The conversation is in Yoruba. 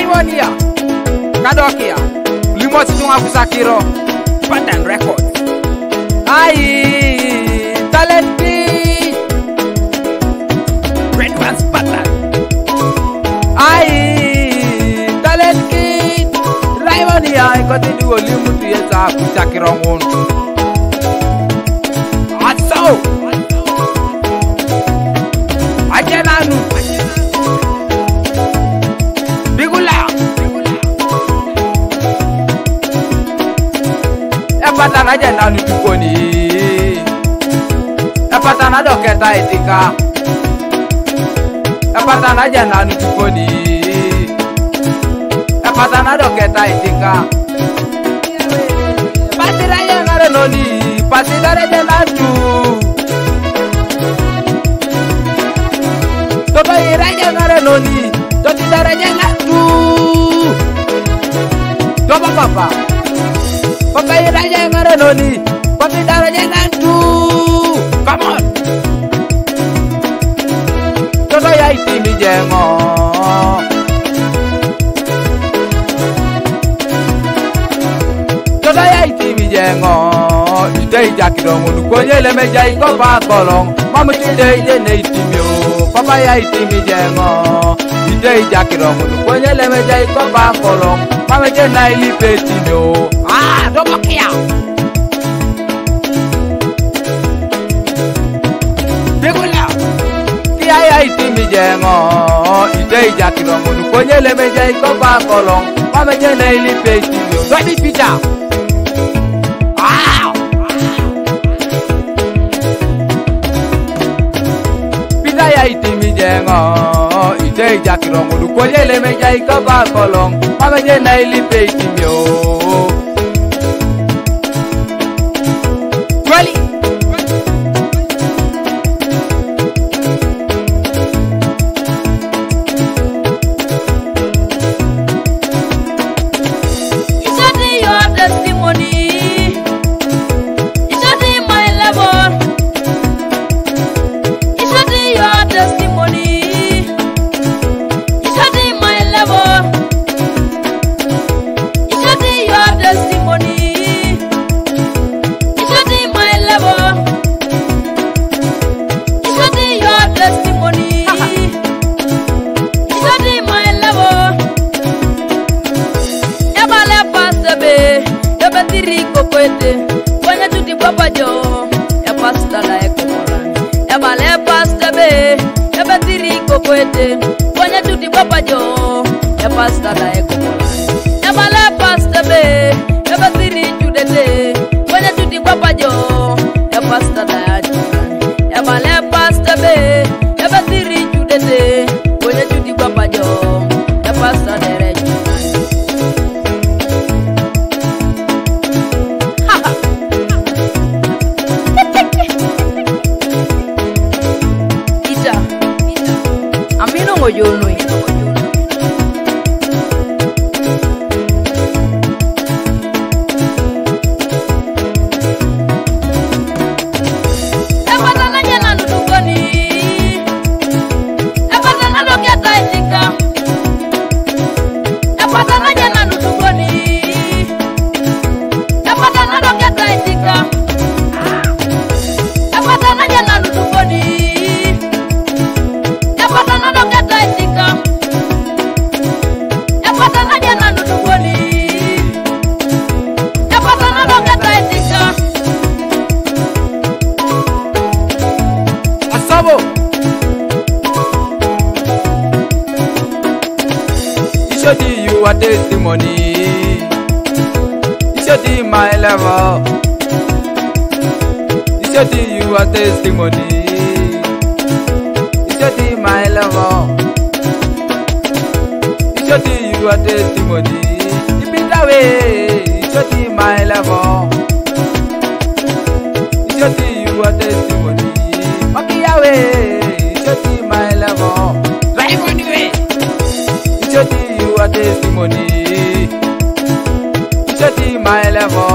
Raimonia Kadokia Limot Tunga Kusakiro Pattern Records Ai Talent Beat Red One's Pattern Ai Talent Kid Raimonia Ikoti Duo Limutu Yesa Kusakiro Ngun Atso Ajenanu Bigula Epatana jenanu tukoni Epatana doketa etika Epatana jenanu tukoni Epatana doketa etika Patira yengare noni Patira jenanu Toto iraja ngare noni Toti daraja ngatu Toba papa Papa iraja ngare noni Toti daraja ngatu Come on Toto ya itimi jengo Toto ya itimi jengo Ite ijakidong Ulukonye lemeja ikopa kolong Mamu chide ide ne itimi o Papa ya itimi jengo Ite ijakidong Ulukonye lemeja ikopa kolong Mamu chide na ilipe itimi o Ah, dobo kia Bigula Kia ya itimi jengo Ite ijakidong Ulukonye lemeja ikopa kolong Mamu chide na ilipe itimi o Dodi picha Wow! Pita ya itimi jengo Ite ijakirong Ulukoye lemeja ikoba kolong Mameje na ilipe itimi o Kweli You should be your testimony. You should be my level. You should be your testimony. You should be my level. You should be your testimony. You should be my level. You should be your testimony. You should be my level. Ebale pasta be, ebe tiri kokwete, kwenye tuti papa jo, e pasta la ekomoran. Ebale pasta be, ebe tiri kokwete, kwenye tuti papa jo, e pasta la ekomoran. Ebale pasta be, ebe tiri chudete, kwenye tuti papa jo, e pasta la ekomoran. Ebale pasta be, ebe tiri chudete, kwenye tuti papa jo, e pasta la ekomoran. Ita. Amino ngoyono. Epatana nyana nudukoni. Epatana doketa itika. Epatana nyana nudukoni. Epatana doketa itika. Epatana nyana nudukoni. Epatana doketa itika. Epatana nyana nudukoni. Epatana doketa itika. Asabo Ishodi you are testimony Ishodi my level Ishodi you are testimony Ishodi my level Ishodi you are testimony Ibitawe Ishodi my level Ishodi you are testimony Makiyawe Ishodi my level Drive on the way Ishodi you are testimony Ishodi my level